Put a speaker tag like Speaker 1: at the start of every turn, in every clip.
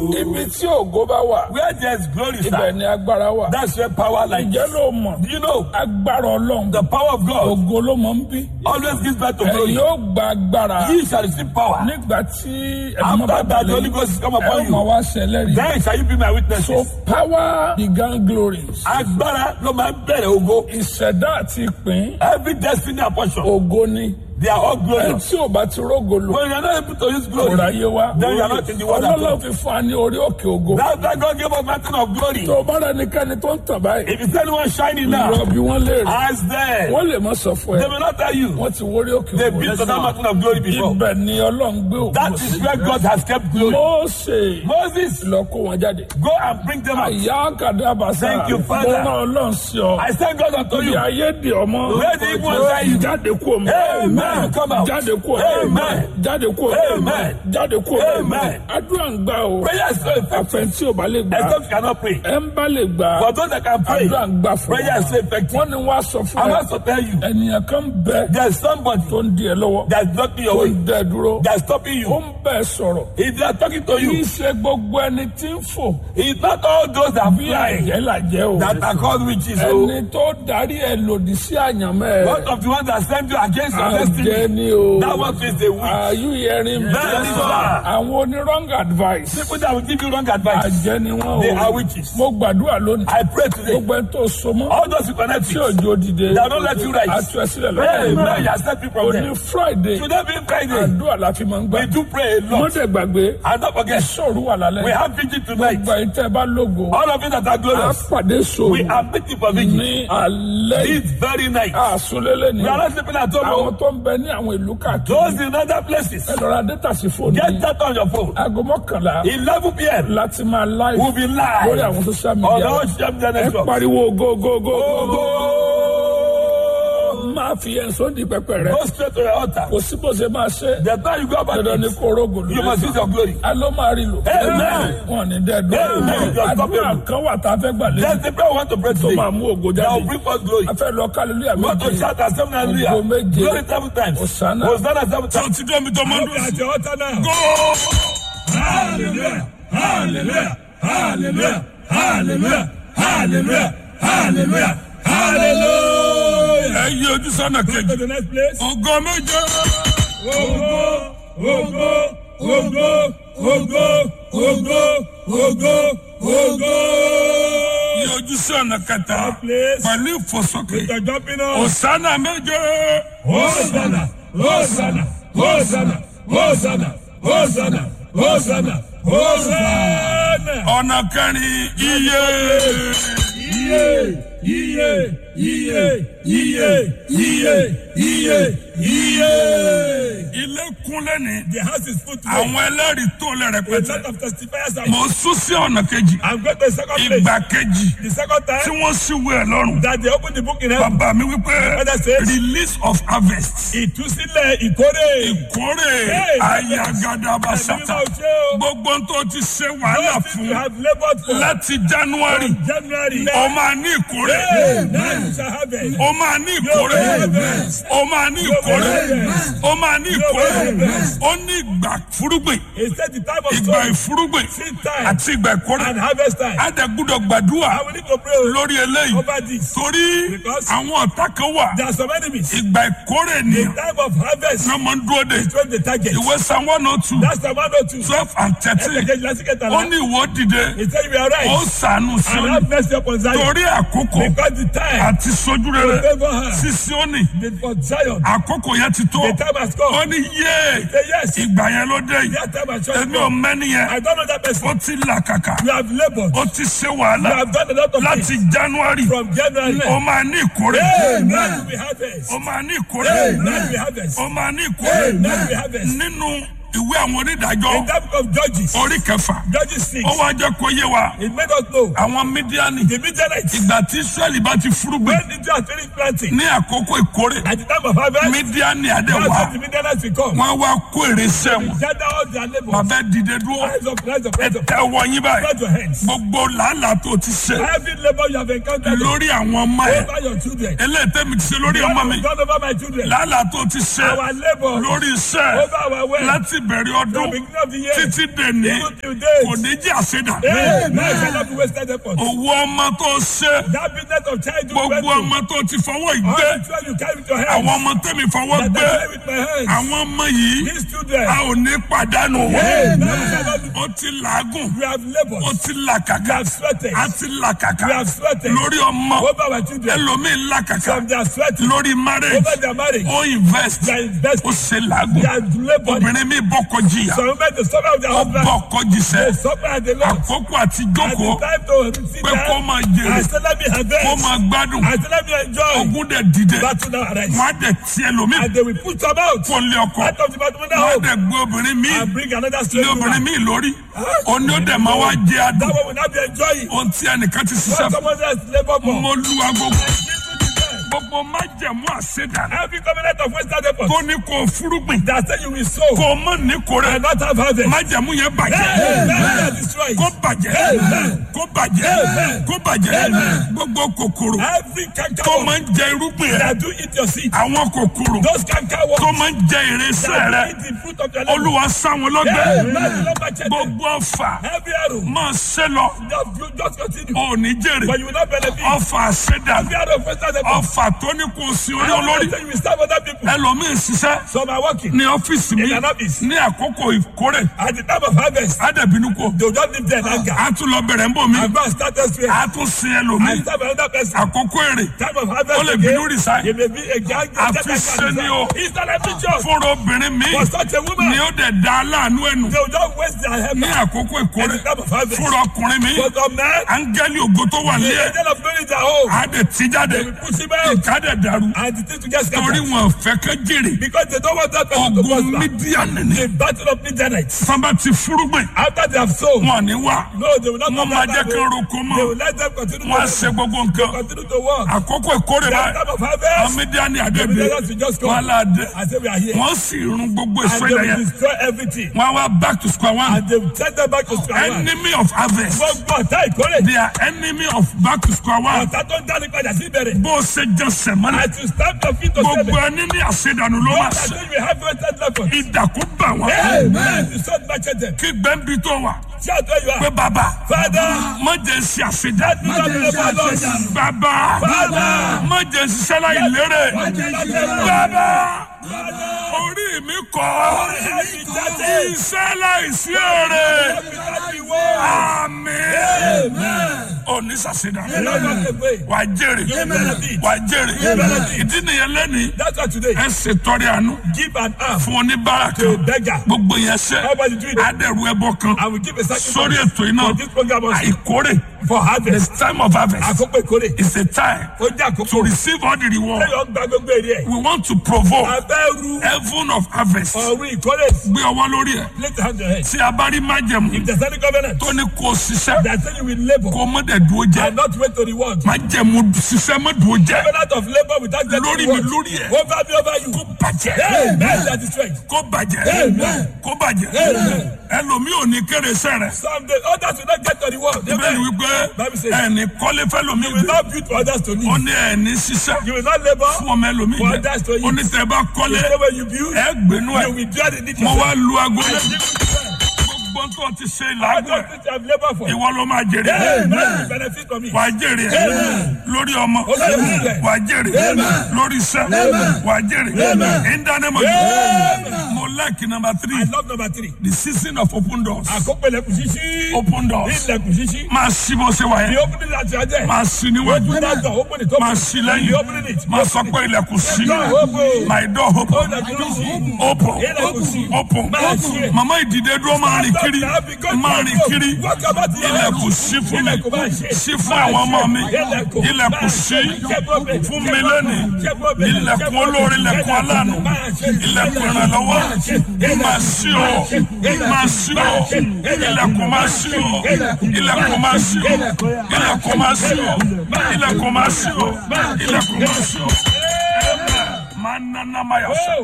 Speaker 1: ibi tí ògo bá wà
Speaker 2: Where there's glory,
Speaker 1: ibẹ̀
Speaker 2: sir,
Speaker 1: ni agbára wà.
Speaker 2: that's where power lies.
Speaker 1: ǹjẹ́ ló mọ̀
Speaker 2: Do you know
Speaker 1: agbára ọlọ́run
Speaker 2: the power of God
Speaker 1: ògo ló mọ̀ ń bí.
Speaker 2: always gives birth to
Speaker 1: ẹ̀yin
Speaker 2: glory?
Speaker 1: yóò gba agbára
Speaker 2: Ye shall receive power.
Speaker 1: nígbà tí ẹ̀mọ́ bá
Speaker 2: After that, the
Speaker 1: balẹ̀
Speaker 2: Holy Ghost is come
Speaker 1: ẹ
Speaker 2: upon
Speaker 1: ó
Speaker 2: you.
Speaker 1: mọ̀ wá ṣẹlẹ́rìí.
Speaker 2: Then shall you be my
Speaker 1: so
Speaker 2: witnesses.
Speaker 1: power began glories.
Speaker 2: Agbára ló máa ń bẹ̀rẹ̀ ògo.
Speaker 1: ìṣẹ̀dá àti ìpín
Speaker 2: Every destiny and portion,
Speaker 1: ògo ni.
Speaker 2: they are all
Speaker 1: ẹ
Speaker 2: glorious.
Speaker 1: tí ò bá ti rógo lò
Speaker 2: When you are not able to use
Speaker 1: kò
Speaker 2: glory,
Speaker 1: ráyé wá.
Speaker 2: then you are not in the world at
Speaker 1: ọlọ́lọ́
Speaker 2: all.
Speaker 1: fi fún wa ní orí òkè ògo.
Speaker 2: That's why God gave us mountain of glory.
Speaker 1: tó o bá rẹ nìkanì tó ń tàn báyìí.
Speaker 2: If you see anyone shining now,
Speaker 1: ìrọ̀ bí wọ́n lè rí.
Speaker 2: ask them.
Speaker 1: wọ́n lè mọ sọ fún
Speaker 2: They
Speaker 1: ẹ.
Speaker 2: will not tell you.
Speaker 1: wọ́n ti wórí òkè
Speaker 2: They've
Speaker 1: ògo.
Speaker 2: been to that mountain of glory before.
Speaker 1: ibẹ̀ ni ọlọ́run gbé ògo
Speaker 2: That is where God has kept glory.
Speaker 1: Mósè
Speaker 2: Moses,
Speaker 1: lọ kó wọn jáde.
Speaker 2: go and bring them out.
Speaker 1: àyà kàdábàsá
Speaker 2: Thank you,
Speaker 1: mo
Speaker 2: Father.
Speaker 1: rán ọlọ́run sí ọ.
Speaker 2: I send God unto
Speaker 1: Ibi
Speaker 2: you.
Speaker 1: ayé di ọmọ.
Speaker 2: Where the evil one say you?
Speaker 1: Jáde kú omi.
Speaker 2: Amen. Come out.
Speaker 1: Jáde kú omi.
Speaker 2: Amen.
Speaker 1: Jáde kú omi.
Speaker 2: Amen.
Speaker 1: Jáde kú omi.
Speaker 2: Amen.
Speaker 1: Àdúrà ń gbà o.
Speaker 2: Prayer is so effective.
Speaker 1: Àfẹ̀ntí ò bá lè gbà.
Speaker 2: Except you cannot pray.
Speaker 1: Ẹ ń bá lè gbà.
Speaker 2: For those that can pray,
Speaker 1: Àdúrà ń gbà fún
Speaker 2: prayer is so effective.
Speaker 1: Wọ́n ní wá sọ fún
Speaker 2: I
Speaker 1: ẹ.
Speaker 2: want to tell you,
Speaker 1: Ènìyàn kan bẹ
Speaker 2: there's somebody
Speaker 1: tó ń di ẹ lọ́wọ́.
Speaker 2: that's blocking your
Speaker 1: Tó
Speaker 2: way,
Speaker 1: ń dẹ dúró.
Speaker 2: that's stopping
Speaker 1: Ó
Speaker 2: you.
Speaker 1: ń bẹ̀ sọ̀rọ̀.
Speaker 2: If they are talking to
Speaker 1: Kì í
Speaker 2: you,
Speaker 1: ṣe gbogbo ẹni tí ń fò.
Speaker 2: it's not all those that
Speaker 1: Bí
Speaker 2: fly
Speaker 1: àjẹ́ làjẹ́ o.
Speaker 2: that are called witches. So,
Speaker 1: Ẹni tó darí ẹ lòdì sí àyànmọ́ ẹ.
Speaker 2: one of the ones that send you against your
Speaker 1: Àjẹ́
Speaker 2: destiny,
Speaker 1: ni o.
Speaker 2: that one is a witch.
Speaker 1: Are you hearing me?
Speaker 2: Bẹ́ẹ̀ ni sà.
Speaker 1: Àwọn oní wrong advice.
Speaker 2: People that will give you wrong advice,
Speaker 1: Àjẹ́ ni wọ́n
Speaker 2: they
Speaker 1: o.
Speaker 2: are witches.
Speaker 1: Mo gbàdúrà lónìí.
Speaker 2: I pray today,
Speaker 1: Gbogbo ẹni tó so mọ́.
Speaker 2: all those who connect
Speaker 1: Tí
Speaker 2: you,
Speaker 1: òjò dìde.
Speaker 2: they will not let you rise.
Speaker 1: Àtú ẹ sílẹ̀
Speaker 2: Hey,
Speaker 1: lọ́wọ́.
Speaker 2: man, you are set people from
Speaker 1: Òní
Speaker 2: there.
Speaker 1: Friday.
Speaker 2: Today being Friday,
Speaker 1: Àdúrà la fi máa ń gbà.
Speaker 2: we do pray a lot.
Speaker 1: Mọ́tẹ̀ gbàgbé.
Speaker 2: And don't forget,
Speaker 1: Sọ̀rọ̀ wà lálẹ́.
Speaker 2: we have vigil tonight.
Speaker 1: Gbogbo ẹ̀yin tẹ́ ẹ bá lógo.
Speaker 2: All of you that are
Speaker 1: A
Speaker 2: glorious,
Speaker 1: pàdé sòrò.
Speaker 2: we are meeting for vigil.
Speaker 1: Ní alẹ́ yìí.
Speaker 2: This very night.
Speaker 1: Àsúnlélẹ̀ ni.
Speaker 2: We are not sleeping at
Speaker 1: Àwọn
Speaker 2: home.
Speaker 1: tó ń bẹ ní àwọn ìlú káàkiri.
Speaker 2: Those in other places,
Speaker 1: Ẹ lọ ra dátà sí fóònù
Speaker 2: get
Speaker 1: yìí.
Speaker 2: that on your phone.
Speaker 1: Aago mọ́kànlá
Speaker 2: 11 p.m.
Speaker 1: láti máa live
Speaker 2: We'll be
Speaker 1: lórí
Speaker 2: live
Speaker 1: àwọn social
Speaker 2: on
Speaker 1: media.
Speaker 2: all social media
Speaker 1: Ẹ
Speaker 2: networks.
Speaker 1: pariwo go go go go go.
Speaker 2: Go!
Speaker 1: Máa fi ẹ̀sọ́ di pẹpẹ rẹ.
Speaker 2: Go straight to your altar.
Speaker 1: Kò sí bó ṣe máa ṣe.
Speaker 2: The time you go about
Speaker 1: Dandan ni
Speaker 2: it,
Speaker 1: kó rogo lórí.
Speaker 2: you must use your glory.
Speaker 1: A ló máa rí lò.
Speaker 2: Amen.
Speaker 1: Wọ́n ní dẹ́ẹ̀dọ́.
Speaker 2: Amen.
Speaker 1: Àdúrà kan wà tá a fẹ́ gbà lé.
Speaker 2: There's the prayer we want to pray
Speaker 1: Tó
Speaker 2: today.
Speaker 1: máa mú ògo
Speaker 2: That will
Speaker 1: jáde.
Speaker 2: bring forth glory.
Speaker 1: A fẹ́ lọ kálílúyà
Speaker 2: We want to
Speaker 1: méje.
Speaker 2: shout at seven hallelujah.
Speaker 1: Ògo méje.
Speaker 2: Glory seven times.
Speaker 1: Hosanna.
Speaker 2: Hosanna seven times.
Speaker 1: ti dọ́ mi tó máa ń dùn
Speaker 2: At your altar now.
Speaker 1: Go!
Speaker 2: Hallelujah. Hallelujah. Hallelujah. Hallelujah. Hallelujah. Hallelujah. Hallelujah.
Speaker 1: Ẹ yí ojú sọ́nà
Speaker 2: To
Speaker 1: kejì.
Speaker 2: the next place.
Speaker 1: Ògo méje.
Speaker 2: Ogo, ogo, ogo, ogo, ogo, ogo, ogo.
Speaker 1: Yí ojú sọ́nà kẹta.
Speaker 2: Place.
Speaker 1: Pẹ̀lú ìfòsókè.
Speaker 2: The jumping on.
Speaker 1: Hosanna méje.
Speaker 2: Hosanna, Hosanna, Hosanna, Hosanna, Hosanna, Hosanna, Hosanna.
Speaker 1: Ọ̀nà kẹrin iye.
Speaker 2: Iye, iye, iye, iye, iye, iye, iye.
Speaker 1: Ilé kúnlẹ̀ ní.
Speaker 2: The house is full today.
Speaker 1: Àwọn ẹlẹ́rìí tó lẹ̀
Speaker 2: A
Speaker 1: rẹpẹtẹ.
Speaker 2: lot of testifiers are.
Speaker 1: Mo sún sí ọ̀nà kejì.
Speaker 2: I'm going to the second place.
Speaker 1: Ìgbà kejì
Speaker 2: The second
Speaker 1: tí
Speaker 2: time
Speaker 1: wọ́n sì wé ẹ̀ lọ́rùn.
Speaker 2: that they open the book in heaven.
Speaker 1: Bàbá mi wípé
Speaker 2: Father says-
Speaker 1: release of harvest.
Speaker 2: Ìtúsílẹ̀ ìkórè.
Speaker 1: Ìkórè
Speaker 2: Hey,
Speaker 1: ayagadaba
Speaker 2: Ẹ̀mí
Speaker 1: sata.
Speaker 2: máa ṣe o.
Speaker 1: Gbogbo tó ti ṣe wàhálà
Speaker 2: Those things you
Speaker 1: fún
Speaker 2: have labored for.
Speaker 1: láti January.
Speaker 2: January.
Speaker 1: Ó máa ní ìkórè.
Speaker 2: Now you shall have it.
Speaker 1: Ó máa ní ìkórè. Ó máa ní ìkórè. Ó máa ní ìkórè. Ó ní ìgbà fúrúgbìn.
Speaker 2: He said the time of
Speaker 1: Ìgbà
Speaker 2: sowing,
Speaker 1: ìfúrúgbìn
Speaker 2: seed time,
Speaker 1: àti ìgbà ìkórè.
Speaker 2: and harvest time.
Speaker 1: Adẹ̀gbúdọ̀ gbàdúrà
Speaker 2: And we need to pray o.
Speaker 1: lórí eléyìí.
Speaker 2: over this.
Speaker 1: Torí
Speaker 2: Because-
Speaker 1: àwọn ọ̀tá kan wà.
Speaker 2: There are some enemies.
Speaker 1: Ìgbà ìkórè ni
Speaker 2: The time of harvest
Speaker 1: wọ́n máa ń dúró de.
Speaker 2: is when the target.
Speaker 1: Ìwé Psalm one oh two
Speaker 2: That's the one or two.
Speaker 1: twelve and thirteen.
Speaker 2: Ẹ̀kẹ́kẹ́ lásìkò
Speaker 1: Ó
Speaker 2: tàlá.
Speaker 1: ní ìwọ dìde.
Speaker 2: He said we are
Speaker 1: Ó
Speaker 2: right.
Speaker 1: sànù
Speaker 2: And
Speaker 1: Síónì.
Speaker 2: have mercy upon Zion.
Speaker 1: Torí àkókò
Speaker 2: Because the time
Speaker 1: àti sojú
Speaker 2: to
Speaker 1: rere
Speaker 2: favor her.
Speaker 1: sí Síónì.
Speaker 2: The, for Zion.
Speaker 1: Àkókò yẹn ti tó.
Speaker 2: The time has
Speaker 1: Ó
Speaker 2: come.
Speaker 1: ní yé
Speaker 2: Say yes.
Speaker 1: ìgbà yẹn ló dé yìí.
Speaker 2: That time has just
Speaker 1: Èmi ò
Speaker 2: come.
Speaker 1: mẹ́ni yẹn.
Speaker 2: I don't know that person.
Speaker 1: Ó ti là kàkà.
Speaker 2: You have labored.
Speaker 1: Ó ti ṣe
Speaker 2: You
Speaker 1: wàhálà
Speaker 2: have done a lot of
Speaker 1: láti
Speaker 2: things
Speaker 1: January.
Speaker 2: from January.
Speaker 1: Ó máa ní ìkórè.
Speaker 2: Amen. We harvest.
Speaker 1: Ó máa ní ìkórè.
Speaker 2: Amen. We harvest.
Speaker 1: Ó máa ní ìkórè.
Speaker 2: Amen. We harvest.
Speaker 1: Nínú ìwé àwọn
Speaker 2: In
Speaker 1: onídàájọ́
Speaker 2: that book of Judges,
Speaker 1: orí kẹfà.
Speaker 2: Judges 6,
Speaker 1: Ó wá jẹ́ kó yé wa.
Speaker 2: it made us know
Speaker 1: Àwọn Mídíánì.
Speaker 2: the Midianites,
Speaker 1: Ìgbà tí Ísírẹ́lì bá ti fúrúgbìn
Speaker 2: when Israel had finished planting,
Speaker 1: ní àkókò ìkórè.
Speaker 2: at the time of harvest,
Speaker 1: Mídíánì
Speaker 2: that's
Speaker 1: àdéhùn
Speaker 2: when the Midianites will come.
Speaker 1: wọ́n wá kó èrè sẹ́wọ̀n.
Speaker 2: Gather all their labor.
Speaker 1: Bàbá dìde dúró.
Speaker 2: Rise up, rise up, rise up.
Speaker 1: Ẹ tẹ wọ yín báyìí.
Speaker 2: Spread your hands.
Speaker 1: Gbogbo làálàá tó ti ṣe
Speaker 2: Every labor you have encountered
Speaker 1: lórí àwọn ọmọ ẹ̀.
Speaker 2: over your children.
Speaker 1: Eléyìí tẹ́mi ti ṣe lórí
Speaker 2: God
Speaker 1: ọmọ mi.
Speaker 2: has done over my children.
Speaker 1: Làálàá tó ti ṣe
Speaker 2: Our labor
Speaker 1: lórí iṣẹ́
Speaker 2: over our way.
Speaker 1: láti bẹ̀rẹ̀
Speaker 2: From
Speaker 1: ọdún
Speaker 2: beginning of the year.
Speaker 1: títí dèní
Speaker 2: Even till date.
Speaker 1: kò ní jẹ́ àṣedà.
Speaker 2: Amen. Shall not be wasted effort.
Speaker 1: owó ọmọ tó ṣe
Speaker 2: That business of childhood
Speaker 1: gbogbo
Speaker 2: rescue.
Speaker 1: ọmọ tó ti fọwọ́
Speaker 2: All
Speaker 1: ìgbé
Speaker 2: the children you carry with your hands.
Speaker 1: àwọn ọmọ tẹ́mi fọwọ́
Speaker 2: That
Speaker 1: gbé
Speaker 2: I carry with my hands.
Speaker 1: àwọn ọmọ yìí
Speaker 2: These children.
Speaker 1: a ò ní pàdánù wọn.
Speaker 2: Amen. Shall not be-
Speaker 1: ó ti làágùn
Speaker 2: We have
Speaker 1: ó
Speaker 2: labored.
Speaker 1: ti
Speaker 2: We
Speaker 1: làkàkà
Speaker 2: have sweated.
Speaker 1: a ti làkàkà
Speaker 2: We have sweated.
Speaker 1: lórí ọmọ
Speaker 2: Over our children.
Speaker 1: ẹlòmíì làkàkà
Speaker 2: From their sweating.
Speaker 1: lórí marriage
Speaker 2: Over their marriage.
Speaker 1: ó invest
Speaker 2: They are investing.
Speaker 1: ó ṣe làágùn
Speaker 2: They are labored.
Speaker 1: obìnrin mi bọ́kọ jìyà
Speaker 2: Some men the suffer of their
Speaker 1: ó
Speaker 2: husband.
Speaker 1: bọ́kọ
Speaker 2: They
Speaker 1: jìṣẹ́
Speaker 2: suffer at the Lord.
Speaker 1: àkókò àti
Speaker 2: And
Speaker 1: jókòó
Speaker 2: the time to sit
Speaker 1: pé kó
Speaker 2: down.
Speaker 1: máa
Speaker 2: I
Speaker 1: jèrè
Speaker 2: still let me
Speaker 1: kó
Speaker 2: harvest.
Speaker 1: máa gbádùn
Speaker 2: I still let me enjoy.
Speaker 1: ogún dẹ̀ dìde
Speaker 2: Battle now arise.
Speaker 1: wọn á dẹ̀ tiẹ̀ lómi
Speaker 2: And they will put some out.
Speaker 1: kó lé ọkọ
Speaker 2: Out of the matrimonial
Speaker 1: wọn á
Speaker 2: home.
Speaker 1: dẹ̀ gbé obìnrin mi
Speaker 2: And bring another
Speaker 1: lé
Speaker 2: straight
Speaker 1: obìnrin
Speaker 2: woman.
Speaker 1: mi lórí òní ó dẹ̀ máa wá jẹ adùn
Speaker 2: That one will not be enjoying.
Speaker 1: ohun tí ẹnìkan ti ṣiṣẹ́
Speaker 2: What someone else labor for.
Speaker 1: mo lu agogo
Speaker 2: Listen to them.
Speaker 1: gbogbo májẹ̀mú àṣedànù
Speaker 2: Every covenant of Western effort
Speaker 1: tó ní kó fúrúgbìn
Speaker 2: that say you will sow
Speaker 1: kó mọ̀ ní kórè
Speaker 2: and not have harvest.
Speaker 1: májẹ̀mú yẹn bàjẹ́
Speaker 2: Amen. They are destroyed.
Speaker 1: kó bàjẹ́ kó bàjẹ́ kó bàjẹ́ gbogbo kòkòrò
Speaker 2: Every
Speaker 1: tó
Speaker 2: canker
Speaker 1: máa ń jẹ irúgbìn rẹ
Speaker 2: that do eat your seed.
Speaker 1: àwọn kòkòrò
Speaker 2: Those canker
Speaker 1: tó
Speaker 2: worms
Speaker 1: máa ń jẹ ìrẹsẹ̀
Speaker 2: that
Speaker 1: rẹ
Speaker 2: do eat the fruit of your labor.
Speaker 1: olúwa sáwọn lọ́gbẹ́
Speaker 2: Amen. The Lord my children.
Speaker 1: gbogbo ọfà
Speaker 2: Every arrow.
Speaker 1: máa ṣe lọ
Speaker 2: Just, you just continue.
Speaker 1: òní jèrè
Speaker 2: But you will not benefit.
Speaker 1: ọfà àṣedànù
Speaker 2: Every arrow of Western effort.
Speaker 1: ọfà tó ní kò sí orí
Speaker 2: Every
Speaker 1: olórí
Speaker 2: time you will serve other people.
Speaker 1: ẹlòmíín ṣiṣẹ́
Speaker 2: Some are working.
Speaker 1: ní ọ́fíìsì mi
Speaker 2: In an office.
Speaker 1: ní àkókò ìkórè
Speaker 2: At the time of harvest,
Speaker 1: ádàbínú kò
Speaker 2: they will just leave there in anger.
Speaker 1: a tún lọ bẹ̀rẹ̀ ń bò mí
Speaker 2: And go and start elsewhere.
Speaker 1: a tún sin ẹlòmíín
Speaker 2: And serve another person.
Speaker 1: àkókò èrè
Speaker 2: Time of harvest
Speaker 1: ó lè
Speaker 2: again.
Speaker 1: bínú resign
Speaker 2: You may be a gang.
Speaker 1: Àfi ṣe ni o.
Speaker 2: It's not a picture.
Speaker 1: fúnra obìnrin mi
Speaker 2: For such a woman,
Speaker 1: ni ó dẹ̀ da aláàánú ẹnu
Speaker 2: they will just waste their
Speaker 1: ní
Speaker 2: help.
Speaker 1: àkókò
Speaker 2: At
Speaker 1: ìkórè
Speaker 2: the time of harvest.
Speaker 1: fúnra ọkùnrin mi
Speaker 2: For some men,
Speaker 1: áńgẹ́lì ògo tó wà
Speaker 2: the
Speaker 1: lé ẹ̀
Speaker 2: angel of glory is at home.
Speaker 1: á dẹ̀ tí jáde
Speaker 2: They will push him out.
Speaker 1: ìka dẹ̀ dàrú
Speaker 2: And the thing to get
Speaker 1: torí
Speaker 2: scattered.
Speaker 1: wọn fẹ́ kẹ́ jèrè
Speaker 2: Because they don't want that person to
Speaker 1: ogun
Speaker 2: prosper.
Speaker 1: mídíà nìní
Speaker 2: The battle of midnight.
Speaker 1: sábà ti fúrúgbìn
Speaker 2: After they have sown,
Speaker 1: wọn ní wá
Speaker 2: no, they will not
Speaker 1: wọn
Speaker 2: come
Speaker 1: máa
Speaker 2: back.
Speaker 1: jẹ́
Speaker 2: that
Speaker 1: kí
Speaker 2: way.
Speaker 1: n roko
Speaker 2: They
Speaker 1: mọ́
Speaker 2: will let them continue
Speaker 1: wọn á
Speaker 2: to
Speaker 1: ṣe gbogbo nǹkan
Speaker 2: continue to work.
Speaker 1: àkókò ìkórè
Speaker 2: The
Speaker 1: báyìí
Speaker 2: time of
Speaker 1: àwọn
Speaker 2: harvest,
Speaker 1: mídíà ní
Speaker 2: the
Speaker 1: àdébí
Speaker 2: midnight will just
Speaker 1: wọn
Speaker 2: come.
Speaker 1: aládé
Speaker 2: I say we are here.
Speaker 1: wọn sì run gbogbo
Speaker 2: And
Speaker 1: èso
Speaker 2: they
Speaker 1: ilẹ̀
Speaker 2: will
Speaker 1: yẹn
Speaker 2: destroy everything.
Speaker 1: wọn á wá back to square one
Speaker 2: And they will send them back to square one.
Speaker 1: enemy of harvest
Speaker 2: Gbogbo ọ̀tá ìkórè.
Speaker 1: they are enemy of back to square one
Speaker 2: Ọ̀tá tó ń dání padà sí ìbẹ̀rẹ̀.
Speaker 1: bó o ṣe jẹ sẹ̀mọ́nà
Speaker 2: As you stand your feet to
Speaker 1: gbogbo
Speaker 2: seven.
Speaker 1: ẹni ní àṣedànù ló máa
Speaker 2: What
Speaker 1: ṣe
Speaker 2: are you will have wasted effort.
Speaker 1: ìdàkú bà wọn
Speaker 2: Amen. You start matching them.
Speaker 1: kí gbẹ́ǹbì tó wà
Speaker 2: Shout where you
Speaker 1: pé
Speaker 2: are.
Speaker 1: bàbá
Speaker 2: Father,
Speaker 1: má jẹ́ ṣe àṣedà
Speaker 2: do not labor alone.
Speaker 1: bàbá
Speaker 2: Father,
Speaker 1: má jẹ́ ṣiṣẹ́ láì lérè bàbá orí mi kọ́ iṣẹ́ láì sí èrè àmín òní ṣàṣedà wà á jèrè wà á jèrè ìdí nìyẹn lẹ́nìí
Speaker 2: That's why today,
Speaker 1: ẹ ṣètọrẹ àánú
Speaker 2: give an arm
Speaker 1: fún oníbàárà
Speaker 2: to a
Speaker 1: kan
Speaker 2: beggar.
Speaker 1: gbogbo yẹn ṣe
Speaker 2: Everybody do it.
Speaker 1: adẹ̀rù ẹbọ kan
Speaker 2: I will give a
Speaker 1: sórí
Speaker 2: sacrifice
Speaker 1: ètò iná
Speaker 2: for this program also.
Speaker 1: àìkórè
Speaker 2: for harvest.
Speaker 1: time of harvest
Speaker 2: Àkókò ìkórè.
Speaker 1: is a time
Speaker 2: Ó jẹ́ àkókò.
Speaker 1: to receive all the reward
Speaker 2: Ẹyọ gba gbogbo èrè ẹ̀.
Speaker 1: we want to provoke
Speaker 2: Abẹ́rù
Speaker 1: heaven of harvest
Speaker 2: ọ̀run ìkórè.
Speaker 1: gbé ọwọ́ lórí ẹ̀
Speaker 2: Place your hand on your head.
Speaker 1: tí a bá rí májẹ̀mú
Speaker 2: If there's any covenant
Speaker 1: tó ní kó o ṣiṣẹ́
Speaker 2: that say you will labor
Speaker 1: kó o mọ̀ dẹ̀ dúró jẹ́
Speaker 2: and not wait to reward.
Speaker 1: májẹ̀mú ṣiṣẹ́ mọ̀ dúró jẹ́
Speaker 2: Covenant of labor without getting
Speaker 1: lórí mi
Speaker 2: reward.
Speaker 1: lórí ẹ̀
Speaker 2: Over me, over you.
Speaker 1: kó bàjẹ́
Speaker 2: Amen. That is strength.
Speaker 1: kó bàjẹ́
Speaker 2: Amen.
Speaker 1: kó bàjẹ́
Speaker 2: Amen.
Speaker 1: ẹlòmíì ò ní kéré sẹ́rẹ̀
Speaker 2: Someday others will not get the reward.
Speaker 1: bẹ́ẹ̀ ni
Speaker 2: Amen.
Speaker 1: wípé
Speaker 2: Bible says-
Speaker 1: ẹni kọ́lé fẹ́lòmíì
Speaker 2: You will
Speaker 1: gbé
Speaker 2: not build for others to
Speaker 1: ó
Speaker 2: live.
Speaker 1: ní ẹni ṣiṣẹ́
Speaker 2: You will not labor.
Speaker 1: fún ọmọ ẹlòmíì
Speaker 2: For
Speaker 1: jẹ
Speaker 2: others to eat.
Speaker 1: ó ní tẹ bá kọ́lé
Speaker 2: You say when you build,
Speaker 1: ẹ gbénú ẹ
Speaker 2: you will dwell in it
Speaker 1: mo
Speaker 2: yourself.
Speaker 1: wá lu aago
Speaker 2: And
Speaker 1: lẹ
Speaker 2: give it to them.
Speaker 1: gbogbo tó ti ṣe
Speaker 2: All
Speaker 1: ìlàgùn
Speaker 2: those
Speaker 1: ẹ
Speaker 2: things you have labored for.
Speaker 1: ìwọ ló máa jèrè
Speaker 2: Amen. You benefit from it.
Speaker 1: wàá jèrè ẹ lórí ọmọ
Speaker 2: Amen.
Speaker 1: wàá jèrè lórí iṣẹ́ wàá jèrè ìdánimọ̀ mo like number
Speaker 2: I
Speaker 1: three
Speaker 2: love number three.
Speaker 1: the season of open doors
Speaker 2: Àkókò ilẹ̀kùn ṣíṣí.
Speaker 1: open doors
Speaker 2: Ilẹ̀kùn ṣíṣí.
Speaker 1: máa ṣí bó ṣe wà
Speaker 2: The
Speaker 1: yẹn
Speaker 2: opening that you are there.
Speaker 1: máa ṣí níwájú
Speaker 2: Open that door. Open it. Open
Speaker 1: máa
Speaker 2: it.
Speaker 1: ṣí
Speaker 2: The
Speaker 1: lẹ́yìn
Speaker 2: opening it.
Speaker 1: máa sọ pé ilẹ̀kùn ṣí
Speaker 2: Open.
Speaker 1: my door open
Speaker 2: Ilẹ̀kùn ṣíṣí.
Speaker 1: open
Speaker 2: Ilẹ̀kùn ṣí.
Speaker 1: open
Speaker 2: Máa ṣí.
Speaker 1: mama ìdìde dúró máa rìn kiri máa rìn kiri
Speaker 2: Walk about the
Speaker 1: ilẹ̀kùn ṣí fún mi
Speaker 2: Ilẹ̀kùn máa ṣí.
Speaker 1: ṣí fún àwọn ọmọ mi ilẹ̀kùn ṣí fún mi lónìí ilẹ̀kùn olóore ilẹ̀kùn aláàánú ilẹ̀kùn ìrànlọ́wọ́ máa ṣí o máa ṣí o ilẹ̀kùn máa ṣí o ilẹ̀kùn máa ṣí o ilẹ̀kùn máa ṣí o ilẹ̀kùn máa ṣí o ilẹ̀kùn máa ṣí o máa nana máa yà sọ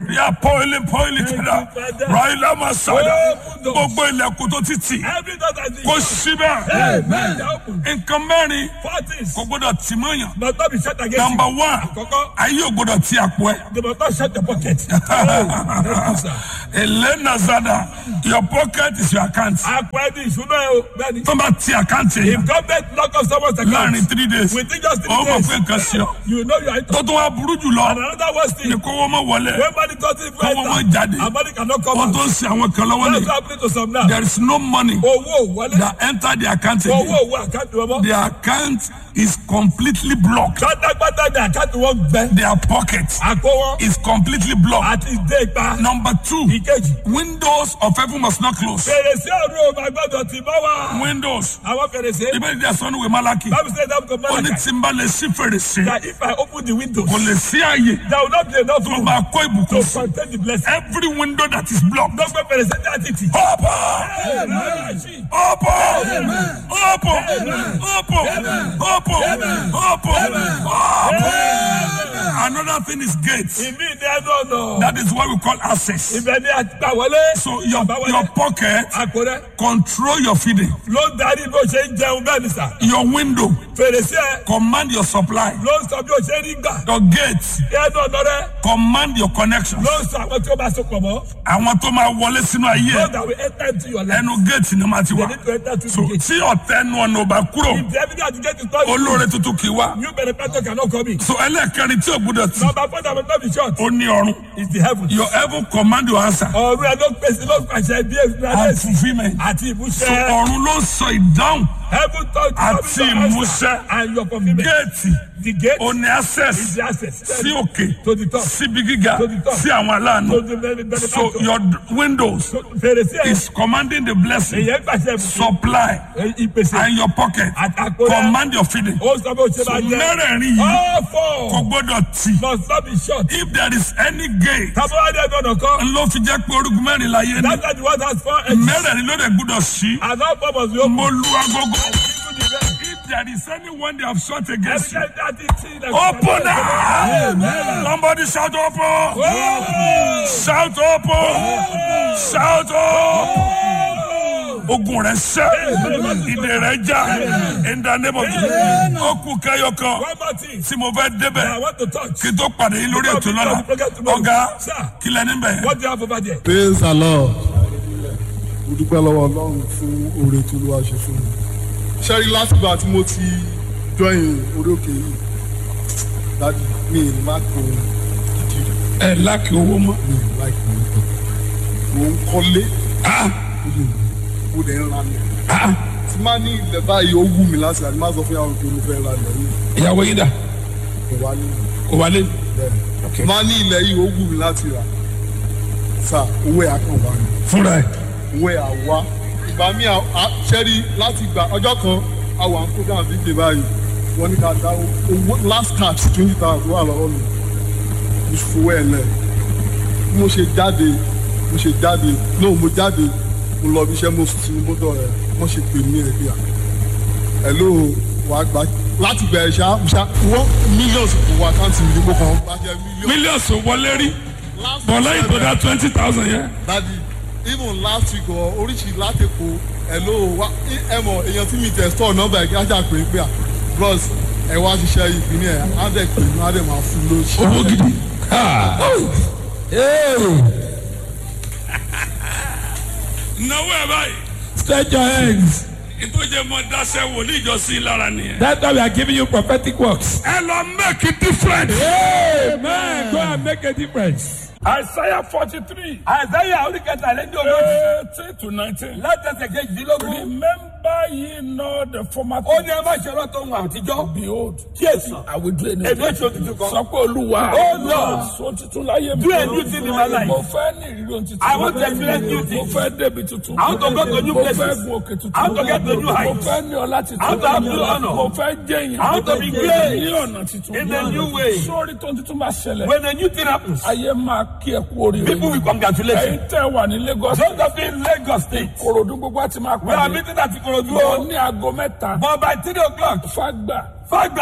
Speaker 1: ríà pọ́ìlì pọ́ìlì kìlá ráìlà máa sàdá gbogbo ilẹ̀kùn tó ti tì
Speaker 2: Every door that is
Speaker 1: kó síbẹ̀
Speaker 2: Amen. They open.
Speaker 1: nǹkan mẹ́rin
Speaker 2: Four things.
Speaker 1: kò gbọ́dọ̀ tì mọ́yàn
Speaker 2: Must not be shut against
Speaker 1: number
Speaker 2: you.
Speaker 1: one
Speaker 2: Àkọ́kọ́,
Speaker 1: ayé ò gbọ́dọ̀ ti àpò ẹ̀.
Speaker 2: they must not shut the pocket. Thank you, sir.
Speaker 1: Elena Zada, your pocket is your account.
Speaker 2: Àpò ẹni ìṣúná ẹ o. Bẹ́ẹ̀ni.
Speaker 1: Tó bá ti àkáǹtì
Speaker 2: If
Speaker 1: yẹn
Speaker 2: government lock up someone's account
Speaker 1: láàrin three days,
Speaker 2: within just three
Speaker 1: ó mọ̀
Speaker 2: days,
Speaker 1: pé nǹkan sí ọ.
Speaker 2: you know you are in
Speaker 1: Tó tún wá burú jù lọ,
Speaker 2: And another worst
Speaker 1: ni
Speaker 2: thing,
Speaker 1: kó wọ́n mọ̀ wọlé.
Speaker 2: when money doesn't
Speaker 1: Kó wọ́n mọ̀
Speaker 2: enter,
Speaker 1: jáde.
Speaker 2: and money cannot come
Speaker 1: Wọ́n
Speaker 2: out.
Speaker 1: tó ń sin àwọn kan lọ́wọ́
Speaker 2: That's
Speaker 1: ni.
Speaker 2: happening to some now.
Speaker 1: There is no money
Speaker 2: Owó wọlé.
Speaker 1: that enter the account
Speaker 2: Owó
Speaker 1: again.
Speaker 2: owó àkáǹtì wọn mọ́.
Speaker 1: The account is completely blocked.
Speaker 2: Pátápátá ni àkáǹtì wọn gbẹ.
Speaker 1: Their pocket
Speaker 2: Àpò wọn
Speaker 1: is completely blocked.
Speaker 2: àti ìdé ipa.
Speaker 1: Number two,
Speaker 2: Ìkejì.
Speaker 1: windows of heaven must not close.
Speaker 2: Fèrèsé ọ̀run ò máa gbọ́dọ̀ tì mọ́ wa.
Speaker 1: Windows.
Speaker 2: Àwọn fèrèsé.
Speaker 1: Ibẹ̀ ni ẹ̀sán ìwé Málákì.
Speaker 2: Bible say that to
Speaker 1: Ó ní
Speaker 2: Malachi.
Speaker 1: tí n bá lè ṣí fèrèsé.
Speaker 2: That if I open the windows,
Speaker 1: kò lè sí àyè
Speaker 2: there will not be enough
Speaker 1: tó
Speaker 2: room
Speaker 1: máa kó ìbùkún
Speaker 2: to
Speaker 1: sí.
Speaker 2: contain the blessing.
Speaker 1: every window that is blocked.
Speaker 2: Dọ́gbẹ́ fèrèsé ní àtìtì.
Speaker 1: open open open open open open open. another thing is gates.
Speaker 2: Ìmí ní ẹnu ọ̀nà.
Speaker 1: that is what we call access.
Speaker 2: Ibẹ̀ ni àgbà wọlé.
Speaker 1: so your your pocket
Speaker 2: Àpò rẹ̀
Speaker 1: control your feeding.
Speaker 2: ló ń darí bó ṣe ń jẹun bẹ́ẹ̀ ni sà.
Speaker 1: your window
Speaker 2: Fèrèsé ẹ̀
Speaker 1: command your supply.
Speaker 2: ló ń sọ bí o ṣe rí gbà.
Speaker 1: your gate
Speaker 2: Ní ẹnu ọ̀nà rẹ̀
Speaker 1: command your connection.
Speaker 2: ló ń sọ àwọn tí ó bá so pọ̀ mọ́.
Speaker 1: àwọn tó máa wọlé sínú ayé
Speaker 2: So
Speaker 1: ẹ,
Speaker 2: that we enter into your life.
Speaker 1: ẹnu gate ni wọ́n ti
Speaker 2: They
Speaker 1: wá.
Speaker 2: need to enter to
Speaker 1: so
Speaker 2: the gate.
Speaker 1: tí ọ̀tẹ̀ ẹnu ọ̀nà ò bá kúrò
Speaker 2: If the evidence to get is not
Speaker 1: olóore tuntun kì í wá.
Speaker 2: new benefactor cannot come in.
Speaker 1: so ẹlẹ́ẹ̀kẹrin tí ò gbúdọ̀ tì
Speaker 2: Number four that will not be short
Speaker 1: ó ní ọrùn.
Speaker 2: is the heaven.
Speaker 1: your heaven command your answer
Speaker 2: Ọ̀run ẹ̀ ló pèsè ló pàṣẹ bí
Speaker 1: and
Speaker 2: èsì
Speaker 1: fulfilment.
Speaker 2: àti
Speaker 1: so
Speaker 2: ìmúṣẹ.
Speaker 1: ọ̀run ló sọ ìdáhùn
Speaker 2: Heaven touch
Speaker 1: Àti ìmúṣẹ.
Speaker 2: and your fulfilment.
Speaker 1: géètì
Speaker 2: The gate
Speaker 1: ó ní
Speaker 2: is
Speaker 1: access
Speaker 2: the access.
Speaker 1: sí òkè
Speaker 2: To the top.
Speaker 1: síbi gíga
Speaker 2: To the top.
Speaker 1: sí àwọn
Speaker 2: To
Speaker 1: aláàánú.
Speaker 2: the benefactor.
Speaker 1: so your d- windows
Speaker 2: Fèrèsé ẹ̀
Speaker 1: is commanding the blessing
Speaker 2: èyẹ pàṣẹ ìbùkún.
Speaker 1: supply
Speaker 2: Ìpèsè.
Speaker 1: and your pocket
Speaker 2: Àtàkùn rẹ̀.
Speaker 1: command your feeding.
Speaker 2: Ó sọ bí o ṣe
Speaker 1: so
Speaker 2: máa jẹ.
Speaker 1: mẹ́rẹ̀ẹ̀rin yìí
Speaker 2: All
Speaker 1: kò
Speaker 2: four
Speaker 1: gbọ́dọ̀ tì.
Speaker 2: must not be short.
Speaker 1: if there is any gate
Speaker 2: Tábọ́ládé ẹ̀dọ́ ọ̀nà kan.
Speaker 1: ló fi jẹ́ pé orúkọ mẹ́rin láyé ní
Speaker 2: That's why the word has four edges.
Speaker 1: mẹ́rẹ̀ẹ̀rin ló dẹ̀ gbúdọ̀ sí.
Speaker 2: And all four must be open.
Speaker 1: mo lu agogo.
Speaker 2: Even the very-
Speaker 1: if there is anyone they have shot against you
Speaker 2: Evidence that it is like-
Speaker 1: open
Speaker 2: Amen.
Speaker 1: now somebody shout open
Speaker 2: Oh!
Speaker 1: shout open shout open ogun rẹ sẹ ìdè rẹ já in the name of Jesus okun kẹyọ kan
Speaker 2: One more thing.
Speaker 1: tí mo fẹ́
Speaker 2: I
Speaker 1: débẹ̀
Speaker 2: want to touch.
Speaker 1: kí n tó pàdé yín lórí ètò lọ́la ọ̀gá kílẹ̀ níbẹ̀
Speaker 2: What do you have over there?
Speaker 3: praise the lord mo dúpẹ́ lọ́wọ́ ọlọ́run fún oore tó ló wá ṣe fún mi ṣẹ́rí látìgbà tí mo ti join orí òkè yìí dájú mi ì má kó gidi rẹ̀
Speaker 1: ẹ láàkì owó mọ́
Speaker 3: mi ì láì kó nǹkan mo ń kọ́lé
Speaker 1: Ah,
Speaker 3: mo dẹ̀ ń ra lẹ̀
Speaker 1: ah,
Speaker 3: tí má ní ilẹ̀ báyìí ó wù mí láti àti má sọ fún yàrá pé mo fẹ́ ra lẹ̀ yìí
Speaker 1: ìyàwó yín dà
Speaker 3: kò wá ní
Speaker 1: kò wálé
Speaker 3: bẹ́ẹ̀ má ní ilẹ̀ yìí ó wù mí láti rà sà owó ẹ̀ á kàn wá ni.
Speaker 1: fúnra ẹ̀
Speaker 3: ìwé àwa ìgbà mi ṣẹ́rí láti gbà ọjọ́ kan àwọn àkókò àbíkè báyìí wọ́n ní ká dá owó last cash twenty thousand wà lọ́wọ́ mi mo fowó ẹ̀ lẹ̀ bí mo ṣe jáde mo ṣe jáde náà mo jáde mo lọ bí iṣẹ́ mo sùn sínú mọ́tò rẹ̀ wọ́n ṣe pè mí ẹ̀ bí i ẹ̀ ló wà á gbà láti bẹ̀rẹ̀ ṣá ṣá wọ́n millions kò wá àkáǹtì mi kó kàn bá jẹ́ millions.
Speaker 1: mílíọ̀nù wọlé rí bọ̀lá ìbọ̀dá twenty thousand yẹn.
Speaker 3: dadi even last week ọ oríṣi látẹ̀kọ hello wa ẹ mọ èèyàn tí mi tẹ̀ store nọ́mbà ẹ̀ kí á jà pé pé à bros ẹ wá ṣiṣẹ́ ìpínlẹ̀ ẹ̀ á dẹ̀ pé inú á dẹ̀ máa fún lóṣù.
Speaker 1: owó gidi. náwó ẹ báyìí.
Speaker 2: Stretch your hands.
Speaker 1: ìtọ́jẹ́ mọ dáṣẹ́ wòlíì ìjọsìn lára nìyẹn.
Speaker 2: That's why we are giving you prophetic works.
Speaker 1: ẹ lọ make a difference.
Speaker 2: Amen. Go and make a difference.
Speaker 1: Isaiah forty three.
Speaker 2: Àìsáyà oríkẹta lẹ́ni ogójì.
Speaker 1: eighteen to nineteen.
Speaker 2: Látẹ̀sẹ̀ kejìdínlógún.
Speaker 1: remember ye not the former
Speaker 2: Ó ní ẹ má ṣe ọlọ́tọ̀ ohun àtijọ́.
Speaker 1: behold.
Speaker 2: Kíyèsí.
Speaker 1: I will do anything.
Speaker 2: Èmi èso tuntun kan.
Speaker 1: sọ pé olúwa.
Speaker 2: Oh, Lord.
Speaker 1: sọ tuntun láyé mi.
Speaker 2: Do a new thing in my life.
Speaker 1: mo fẹ́ ní ìrírí ohun tuntun.
Speaker 2: I want to experience new
Speaker 1: mo
Speaker 2: things.
Speaker 1: fẹ́ débi tuntun.
Speaker 2: I want to go to new
Speaker 1: mo
Speaker 2: places.
Speaker 1: fẹ́ gun òkè tuntun.
Speaker 2: I want to get to new
Speaker 1: mo
Speaker 2: heights.
Speaker 1: fẹ́ ní ọlá tuntun.
Speaker 2: I want to have new honor.
Speaker 1: mo fẹ́ jẹ́yìn.
Speaker 2: I want to be great.
Speaker 1: ní ọ̀nà tuntun.
Speaker 2: In a new way.
Speaker 1: sórí tó ń tuntun máa ṣẹlẹ̀.
Speaker 2: When a new thing happens,
Speaker 1: ayé máa kí ẹ kú oríire.
Speaker 2: people will congratulate
Speaker 1: ẹ̀yin
Speaker 2: you.
Speaker 1: tẹ́ wà ní Lagos.
Speaker 2: Those of you in Lagos State,
Speaker 1: korodu gbogbo àti máa
Speaker 2: we are
Speaker 1: pàdé.
Speaker 2: meeting at Ikorodu.
Speaker 1: lọ ní aago mẹ́ta.
Speaker 2: But by three o'clock,
Speaker 1: fagbà
Speaker 2: Fagba,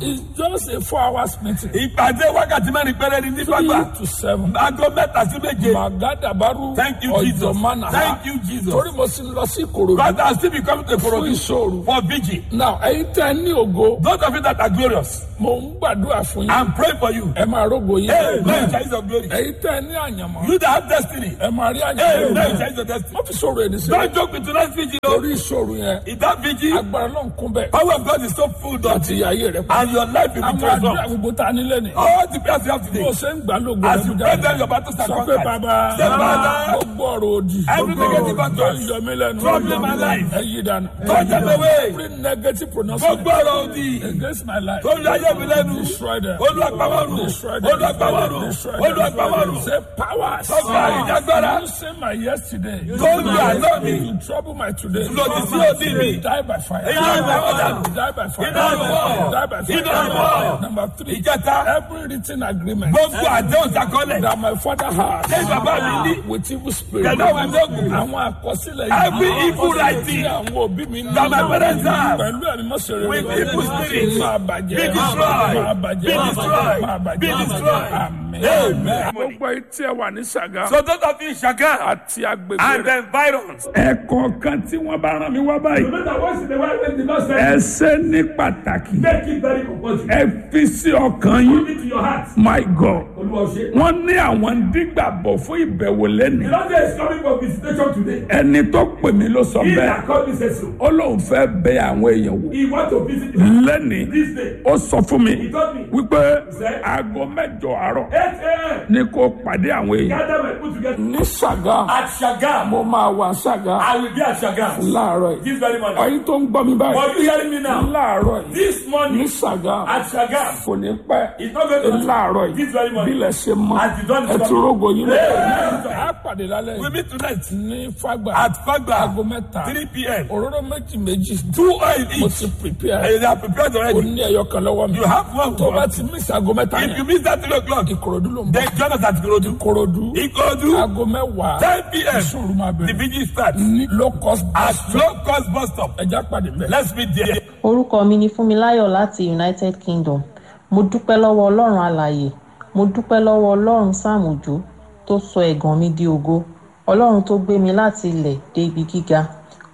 Speaker 2: It's just a four hours meeting.
Speaker 1: ìpàdé wákàtí mẹ́rin péré ni ní gbàgbà
Speaker 2: Three to seven.
Speaker 1: aago mẹ́ta sí méje
Speaker 2: Magadabaru
Speaker 1: Thank you, Jesus.
Speaker 2: Ọ̀jọ̀mánà.
Speaker 1: Thank you, Jesus.
Speaker 2: Torí mo sì ń lọ sí Ìkòròdú.
Speaker 1: God has still been coming to
Speaker 2: Fún
Speaker 1: Korodu
Speaker 2: ìṣòro.
Speaker 1: for vigil
Speaker 2: Now, ẹ̀yin tẹ́ ẹ ní ògo,
Speaker 1: those of you that are glorious
Speaker 2: mo ń gbàdúrà fún yín.
Speaker 1: I'm praying for you
Speaker 2: Ẹ máa rógo yín.
Speaker 1: amen change your glory
Speaker 2: Ẹ̀yin tẹ́ ẹ ní àyànmọ́.
Speaker 1: you that have destiny
Speaker 2: Ẹ máa rí àyànmọ́.
Speaker 1: amen change your destiny
Speaker 2: Wọ́n fi sọ̀rọ̀ èdè sí.
Speaker 1: don't joke with tonight's vigil o
Speaker 2: Torí ìṣòro yẹn,
Speaker 1: in that vigil
Speaker 2: agbára náà ń kún bẹ́ẹ̀.
Speaker 1: power of God is so full that
Speaker 2: Àti ìyáyé rẹ̀ pa.
Speaker 1: and your life will be
Speaker 2: Àwọn àdúrà
Speaker 1: transformed
Speaker 2: gbogbo ta nílé ni.
Speaker 1: all the prayers you have
Speaker 2: Bó
Speaker 1: today
Speaker 2: o ṣe ń gbà lógo
Speaker 1: as you
Speaker 2: lẹ́nu
Speaker 1: pray
Speaker 2: jáde.
Speaker 1: them your battles are
Speaker 2: Sọ pé
Speaker 1: conquered
Speaker 2: bàbá
Speaker 1: say father
Speaker 2: gbogbo ọ̀rọ̀ òdì.
Speaker 1: Every negative
Speaker 2: Tó
Speaker 1: utterance
Speaker 2: ń yọ mí lẹ́nu.
Speaker 1: troubling my life.
Speaker 2: Ẹ yí dànù.
Speaker 1: Turn them away.
Speaker 2: Every negative pronouncement
Speaker 1: gbogbo ọ̀rọ̀ òdì
Speaker 2: against my life.
Speaker 1: tó ń yọ ayé mi lẹ́nu
Speaker 2: Destroy them.
Speaker 1: olùwàgbàwọ̀rù
Speaker 2: Destroy them.
Speaker 1: olùwàgbàwọ̀rù
Speaker 2: Destroy them.
Speaker 1: olùwàgbàwọ̀rù
Speaker 2: Say powers.
Speaker 1: Sọ́kà ìjágbára.
Speaker 2: You say my yesterday.
Speaker 1: tó ń yọ àná mi
Speaker 2: You trouble my today.
Speaker 1: lòdì sí òdì mi
Speaker 2: Die by fire.
Speaker 1: Iná ìbọn dànù.
Speaker 2: Die by fire.
Speaker 1: Iná ìbọn.
Speaker 2: Die by fire.
Speaker 1: Iná ìbọn.
Speaker 2: Number three.
Speaker 1: ìjẹta
Speaker 2: Every written agreement
Speaker 1: gbogbo àdéhùn sakọlẹ̀
Speaker 2: that my father has
Speaker 1: Ṣé bàbá mi ní?
Speaker 2: with evil spirit.
Speaker 1: Pẹ̀lú àwọn ẹgbẹ́ òkùnkùn.
Speaker 2: Àwọn àkọsílẹ̀ yìí.
Speaker 1: Every evil writing
Speaker 2: Tí àwọn òbí mi ní.
Speaker 1: that my parents have
Speaker 2: Pẹ̀lú ẹ̀mí mọ́sẹ̀rẹ̀
Speaker 1: with evil spirit
Speaker 2: Máa bàjẹ́.
Speaker 1: be destroyed.
Speaker 2: Máa bàjẹ́.
Speaker 1: Be destroyed.
Speaker 2: Máa bàjẹ́.
Speaker 1: Be destroyed.
Speaker 2: Amen.
Speaker 1: Amen.
Speaker 2: Gbogbo etí ẹ wà ní Ṣàgá.
Speaker 1: so those of you in Ṣàgá
Speaker 2: Àti agbègbè
Speaker 1: and
Speaker 2: rẹ̀.
Speaker 1: the environs
Speaker 2: Ẹ̀kọ́ kan tí wọ́n bá rán mi wá báyìí.
Speaker 1: no matter what the wife and the Lord say
Speaker 2: Ẹ ṣe ní pàtàkì.
Speaker 1: make it very compulsory
Speaker 2: Ẹ fi sí ọkàn yín.
Speaker 1: put it to your heart
Speaker 2: My God.
Speaker 1: olúwa ṣe.
Speaker 2: Wọ́n ní àwọn dígbàbọ̀ fún ìbẹ̀wò lẹ́nu.
Speaker 1: the Lord say is coming for visitation today
Speaker 2: Ẹni tó pè mí ló sọ
Speaker 1: he
Speaker 2: bẹ́ẹ̀.
Speaker 1: that called me say so
Speaker 2: Ó lóun fẹ́ bẹ àwọn èèyàn wò.
Speaker 1: he want to visit you
Speaker 2: Lẹ́ni
Speaker 1: this day
Speaker 2: ó sọ fún mi
Speaker 1: he told me
Speaker 2: wípé aago mẹ́jọ àárọ̀
Speaker 1: eight a.m.
Speaker 2: ni kò pàdé àwọn èèyàn.
Speaker 1: gather my people together
Speaker 2: Ní Ṣàgá,
Speaker 1: at Ṣàgá
Speaker 2: mo máa wà Ṣàgá
Speaker 1: I will be at Ṣàgá
Speaker 2: láàárọ̀ yìí.
Speaker 1: this very morning
Speaker 2: Ọ̀yin tó ń gbọ́ mi báyìí.
Speaker 1: but you hearing me now
Speaker 2: Láàárọ̀ yìí.
Speaker 1: this
Speaker 2: Ní
Speaker 1: morning
Speaker 2: Ṣàgá
Speaker 1: at Ṣàgá
Speaker 2: kò ní pẹ́.
Speaker 1: it's not going to
Speaker 2: Láàárọ̀ yìí.
Speaker 1: this very morning
Speaker 2: Bílẹ̀ ṣe mọ́.
Speaker 1: As the dawn is
Speaker 2: Ẹ ti
Speaker 1: coming.
Speaker 2: rógo yín.
Speaker 1: Amen.
Speaker 2: A pàdé lálẹ́
Speaker 1: we
Speaker 2: yìí.
Speaker 1: meet tonight
Speaker 2: Ní Fágbà.
Speaker 1: at Fagba
Speaker 2: Aago mẹ́ta.
Speaker 1: three p.m.
Speaker 2: Òróró méjì méjì.
Speaker 1: two oil
Speaker 2: Mo
Speaker 1: each
Speaker 2: ti prepare.
Speaker 1: and they are prepared
Speaker 2: O
Speaker 1: already
Speaker 2: ní ẹyọ kan lọ́wọ́ mi.
Speaker 1: you have one
Speaker 2: Tó bá
Speaker 1: for
Speaker 2: ti miss aago mẹ́ta
Speaker 1: if you
Speaker 2: yẹn.
Speaker 1: miss that three o'clock
Speaker 2: Ìkòròdú ló ń bọ̀.
Speaker 1: then join us at Ikorodu
Speaker 2: Ìkòròdú.
Speaker 1: Ikorodu
Speaker 2: Aago mẹ́wàá.
Speaker 1: ten p.m.
Speaker 2: Ìṣòro máa
Speaker 1: the
Speaker 2: bẹ̀rẹ̀.
Speaker 1: vigil starts
Speaker 2: Ní low cost
Speaker 1: at
Speaker 2: bus.
Speaker 1: low cost bus stop
Speaker 2: Ẹja pàdé mẹ́.
Speaker 1: let's meet there.
Speaker 4: orúkọ mi ni fúnmiláyọ̀ láti united kingdom mo dúpẹ́ lọ́wọ́ ọlọ́run alààyè mo dúpẹ́ lọ́wọ́ ọlọ́run sam òjó tó sọ ẹ̀gàn mi di ògo ọlọ́run tó gbé mi láti ilẹ̀ dé ibi gíga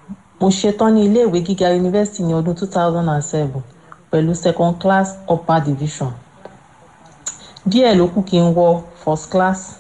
Speaker 4: mo ṣetán ní iléèwé gíga yunifásitì ní ọdún 2007 pẹ̀lú second class upper division díẹ̀ ló kù kí n wọ first class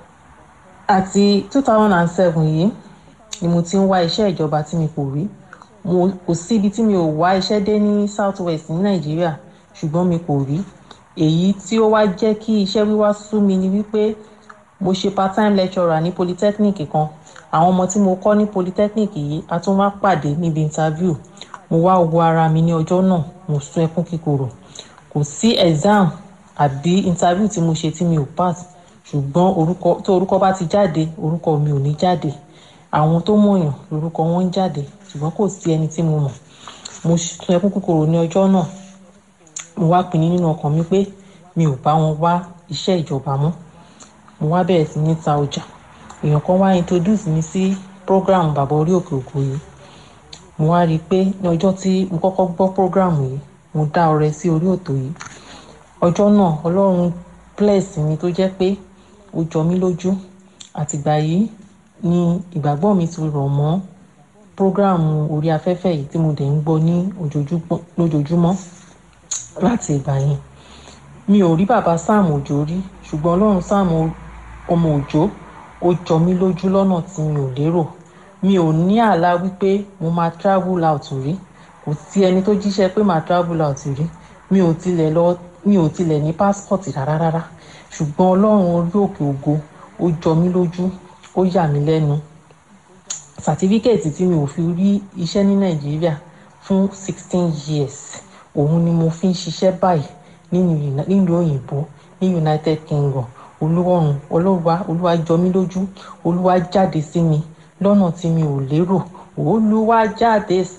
Speaker 4: àti 2007 yìí ni mo ti ń wá iṣẹ́ ìjọba tí mi kò rí mo kò síbi tí mi ò wá iṣẹ́ dé ní south west ní nàìjíríà ṣùgbọ́n mi kò rí èyí tí ó wá jẹ́ kí iṣẹ́ wíwá sú mi ni wípé mo ṣe part time lecturer ní polytechnic kan àwọn ọmọ tí mo kọ́ ní polytechnic yìí a tún wá pàdé níbi interview mo wá wo ara mi ní ọjọ́ náà mo sún ẹkún kíkorò kò sí exam àbí interview tí mo ṣe tí mi ò pass ṣùgbọ́n orúkọ tó orúkọ bá ti jáde orúkọ mi ò ní jáde àwọn tó mọ̀yàn lórúkọ wọn ń jáde ṣùgbọ́n kò sí ẹni tí mo mọ̀ mo sun ẹkún kúkúrò ní ọjọ́ náà mo wá pinnu nínú ọkàn mi pé mi ò bá wọn wá iṣẹ́ ìjọba mọ́ mo wá bẹ̀rẹ̀ sí ní ta ọjà èèyàn kan wá introduce mi sí program bàbá orí òkè òkú yìí mo wá rí i pé ní ọjọ́ tí mo kọ́kọ́ gbọ́ program yìí mo dá ọrẹ sí orí òtò yìí ọjọ́ náà ọlọ́run bless mi tó jẹ́ pé ó jọ mí lójú àtìgbà yìí ni ìgbàgbọ́ mi ti rọ̀ mọ́ prógráàmù orí afẹ́fẹ́ yìí tí mo dẹ̀ ń gbọ́ ní ojoojúmọ́- lójoojúmọ́ láti ìgbà yẹn mi ò rí bàbá sam òjò rí ṣùgbọ́n ọlọ́run sam ọmọ òjò ó jọ mí lójú lọ́nà tí mi ò lérò mi ò ní àlá wípé mo máa travel out rí kò sí ẹni tó jíṣẹ́ pé màá travel out rí mi ò tilẹ̀ lọ mi ò tilẹ̀ ní passport rárá rárá ṣùgbọ́n ọlọ́run orí òkè ògo ó jọ mí lójú ó yà mí lẹ́nu sàtífíkẹ̀tì tí mi ò fi rí iṣẹ́ ní nàìjíríà fún sixteen years òun ni mo fi ń ṣiṣẹ́ báyìí nínú Uni- nílùú òyìnbó ní united kingdom olúwọ̀run olúwa olúwa jọ mí lójú olúwa jáde sí mi lọ́nà tí mi ò lérò olúwa jáde